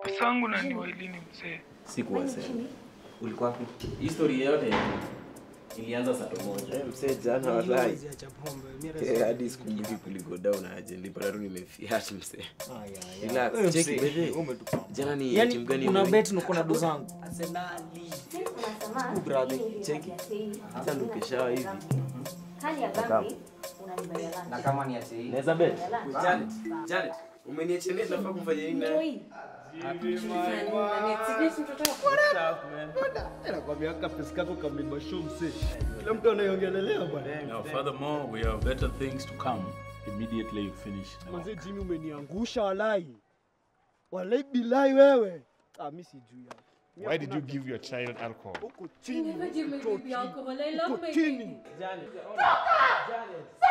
Masangu na ni wailini mzee. Sikuwasema. Ulikuwa wapi? Hii story yote ilianza saa moja. Eh, msee jana wallahi. Eh, hadi sikumbuki kuliko down aje nilipata tu nimefiat msee. Relax, cheki bebe. Jana ni yani timu gani? kuna ime- bet niko na do zangu brother, cheki. Sasa ndo keshawa hivi. Na kama ni ati Naweza bet. Janet, Janet, umeniacha nini nafaa kufanya nini naye? nakwambia kapesi kako kameiba show msee kila mtu anaiongelelea bwana Now, furthermore, we have better things to come immediately you finish. the manze work. jimi umeniangusha walai walai bilai wewe ah, mi sijui hapo. Mi Why did you hakuna- give your child alcohol? Huko You chini never give my huko baby alcohol. I love huko my chini baby. Janet, ona. Janet.